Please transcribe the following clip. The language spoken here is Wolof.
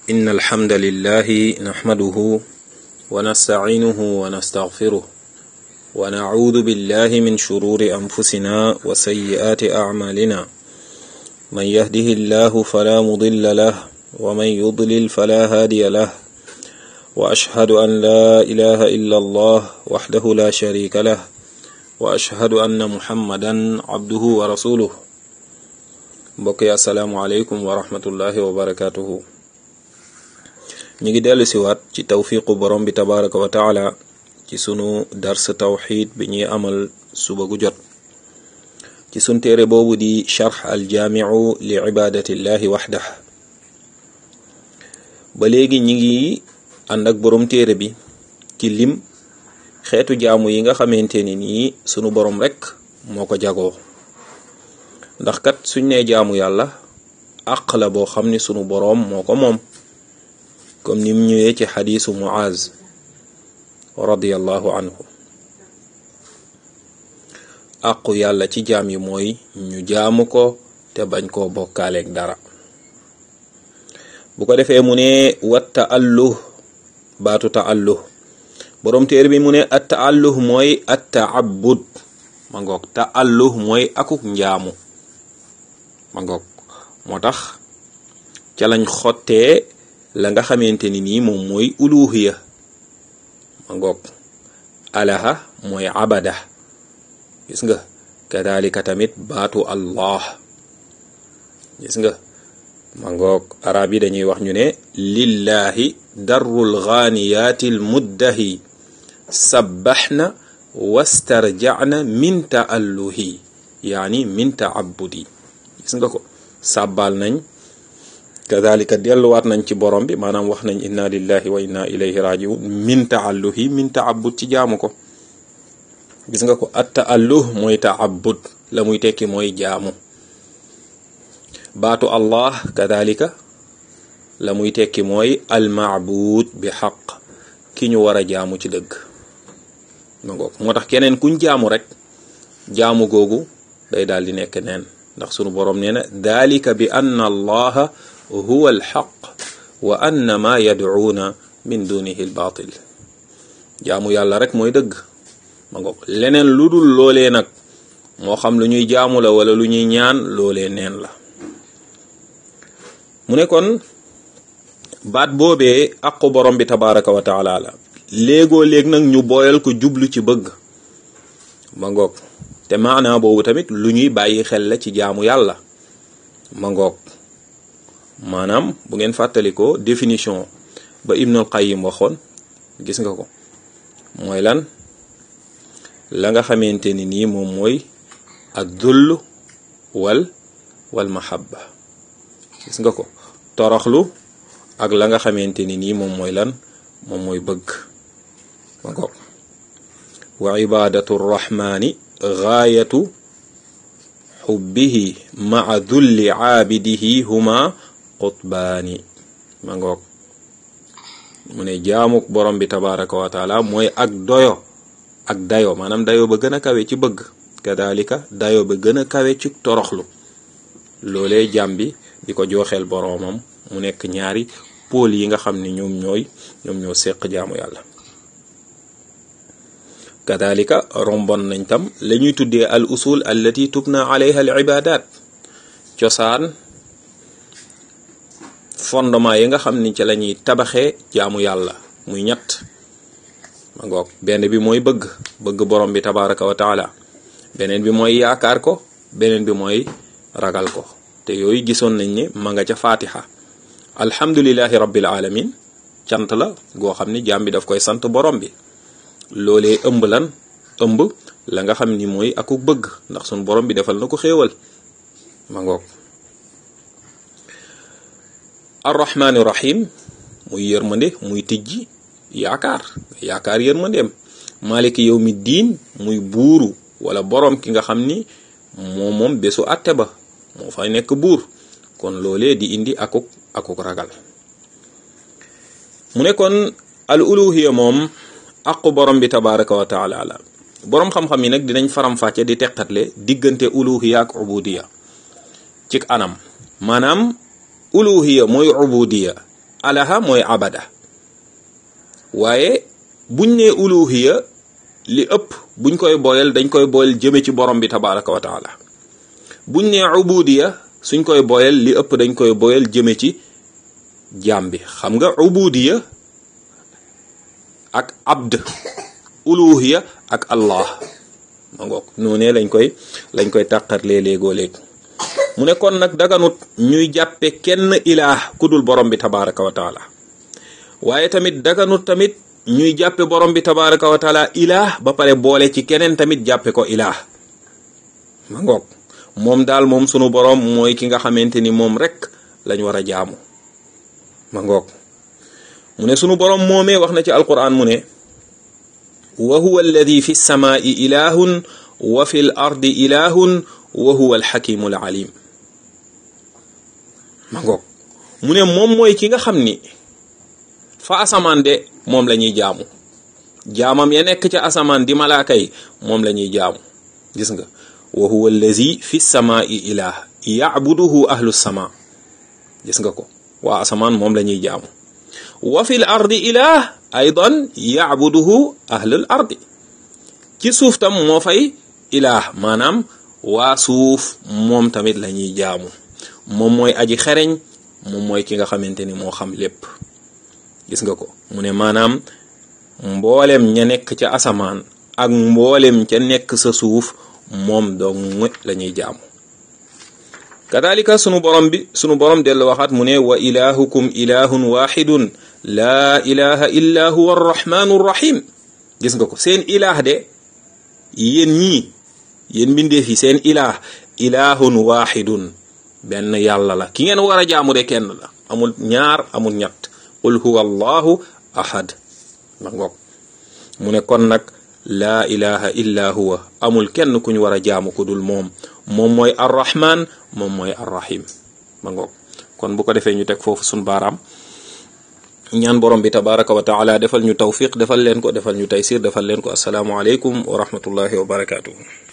إن الحمد لله نحمده ونستعينه ونستغفره ونعوذ بالله من شرور أنفسنا وسيئات أعمالنا من يهده الله فلا مضل له ومن يضلل فلا هادي له وأشهد أن لا إله إلا الله وحده لا شريك له وأشهد أن محمدا عبده ورسوله mbokk yi asalaamualeykum wa rahmatullahi wa barakatuhu ñu ngi dellu siwaat ci tawfiqu borom bi tabaraka wa taala ci sunu dars tawxid bi ñuy amal suba gu jot ci sun téere boobu di charx aljaamiu li ibadatillahi waxdah ba léegi ñi ngi ànd ak borom téere bi ci lim xeetu jaamu yi nga xamante ni nii sunu borom rek moo ko jagoo ndax kat suñ nee jaamu yàlla àq la boo xam ni sunu boroom moo ko moom comme ni mu ñëwee ci xadiisu muaz radiyallahu anhu àqu yàlla ci jaam yi mooy ñu jaamu ko te bañ koo bokkaaleeg dara bu ko defee mu ne wat taalluh baatu taalluh boroom téere bi mu ne at taalluh mooy at taabud ma ngoog taalluh mooy akuk njaamu ma ngoog moo tax ca lañ xottee la nga xamante ni nii moom mooy uluhiya ma ngoog alaha mooy abada gis nga kadalika tamit baatu allah gis nga ma ngoog arab yi dañuy wax ñu ne lillahi darrul ghaaniyaati l muddahi sabbaxna wastarjacna min taalluhi yaani min taabudi gis nga ko sàbbaal nañ kadalika delluwaat nañ ci borom bi maanaam wax nañ inna lillahi wa inna ilayhi rajiun min taalluhi min taabud ci jaamu ko gis nga ko at taalluh mooy taabud la muy tekki mooy jaamu baatu allah kadalika la muy tekki mooy almaabud bi xaq ki ñu war a jaamu ci dëgg ma ngoog moo tax keneen kuñ jaamu rek jaamu googu day daal di nekk neen ndax sunu boroom nee na dalika bi anna allaha huwa alxaq wa anna ma yadcuuna min dunihi albaatil jaamu yàlla rek mooy dëgg ma ngoog leneen lu dul loolee nag moo xam lu ñuy jaamu la wala lu ñuy ñaan loolee neen la mu ne kon baat boobee aqu borom bi tabaraka wa taala la léegoo léeg nag ñu booyal ko jublu ci bëgg ma ngoog te maanaa boobu tamit lu ñuy bàyyi xel la ci jaamu yàlla ma ngoog maanaam bu ngeen fàttalikoo définition ba Ibnul Qayyim waxoon gis nga ko mooy lan la nga xamante ni nii moom mooy ak dull wal wal mahabba gis nga ko toroxlu ak la nga xamante ni nii moom mooy lan moom mooy bëgg ma ngoog wa ibadatu rrahmani gaayatu xubbihi maa dulli caabidihi huma qutbaani ma ngoog mu ne jaamuk borom bi tabaraka wa taala mooy ak doyo ak dayo maanaam dayo ba gën a kawe ci bëgg kadalika dayo ba gën a kawe ci toroxlu loolee jaam bi di ko jooxeel boroomam mu nekk ñaari pôle yi nga xam ne ñoom ñooy ñoom ñoo seq jaamu yàlla kadalika rombon nañ tam la ñuy tuddee al usul allati tubna alayha al ibadat cosaan fondement yi nga xam ni ci la ñuy tabaxee jaamu yàlla muy ñett ma ngoog benn bi mooy bëgg bëgg borom bi tabaraka wa taala beneen bi mooy yaakaar ko beneen bi mooy ragal ko te yooyu gisoon nañ ne ma nga ca fatiha alhamdulillahi rabbil alamin cant la goo xam ni jaam bi daf koy sant borom bi loolee ëmb lan ëmb la nga xam ni mooy aku bëgg ndax sun borom bi defal na ko xéewal ma ngoog arrahmaani rahim muy yërmande muy tijji yaakaar yaakaar yërmandeem maliki yawmi diin muy buuru wala borom ki nga xam ni moom moom bésu àtte ba moo fay nekk buur kon loolee di indi akuk akuk ragal mu ne kon al uluhiya moom aqu borom bi tabaraka wa taala la boroom xam-xam yi nag dinañ faram-fàcce di teqatle diggante uluhiya ak ubudiya ci anam maanaam uluhiya mooy ubudiya alaha mooy abada waaye buñ nee uluhiya li ëpp buñ koy boyal dañ koy boyal jëme ci borom bi tabaraka wa taala buñ nee ubudiya suñ koy boyal li ëpp dañ koy boyal jëme ci jaam bi xam nga ubudiya ak abd uluhiya ak allah ma ngoog noonee lañ koy lañ koy tàqarlee léegoo léeg mu ne kon nag daganut ñuy jàppe kenn ilaah ku dul borom bi tabaraka wa taala waaye tamit daganut tamit ñuy jàppe borom bi tabaraka wa taala ilaah ba pare boole ci keneen tamit jàppe ko ilaah ma ngoog moom daal moom sunu borom mooy ki nga xamante ni moom rek lañ war a jaamu ma ngoog mu ne sunu borom moomee wax na ci alquran mu ne wa huwa alladi fi samaai ilahun wa fi l ardi ilahun wa huwa alxakimu alalim ma ngoog mu ne moom mooy ki nga xam ni fa asamaan de moom la ñuy jaamu jaamam ya nekk ca asamaan di malaaka yi moom la ñuy jaamu gis nga wa huwa allazi fi samaai ilah yacbuduhu ahlu sama gis nga ko waa asamaan moom la ñuy jaamu wa fi l ardi ilah aydan yacbuduhu ahlul ardi ci suuf tam moo fay ilah maanaam waa suuf moom tamit la ñuy jaamu moom mooy aji xereñ moom mooy ki nga xamante ni moo xam lépp gis nga ko mu ne maanaam mboolem ña nekk ca asamaan ak mboolem ca nekk sa suuf moom dong la ñuy jaamu kadalika sunu borom bi sunu borom dellu waxaat mu ne wa ilahukum ilahun waxidun laa ilaha illa huwa arrahmanu rrahim gis nga ko seen ilaah de yéen ñii yéen mbindeef yi seen ilaah ilahun waxidun benn yàlla la ki ngeen war a jaamu de kenn la amul ñaar amul ñett qul huwa allahu ahad ma ngoog mu ne kon nag laa ilaha illa huwa amul kenn ku ñu war a jaamu ku dul moom moom mooy arrahman moom mooy arrahim ma ngoog kon bu ko defee ñu teg foofu sun baaraam ñaan borom bi tabaraka wa taala defal ñu tawfiq defal leen ko defal ñu taysir defal leen ko asalaamu aleykum wa rahmatullahi wa barakatuhu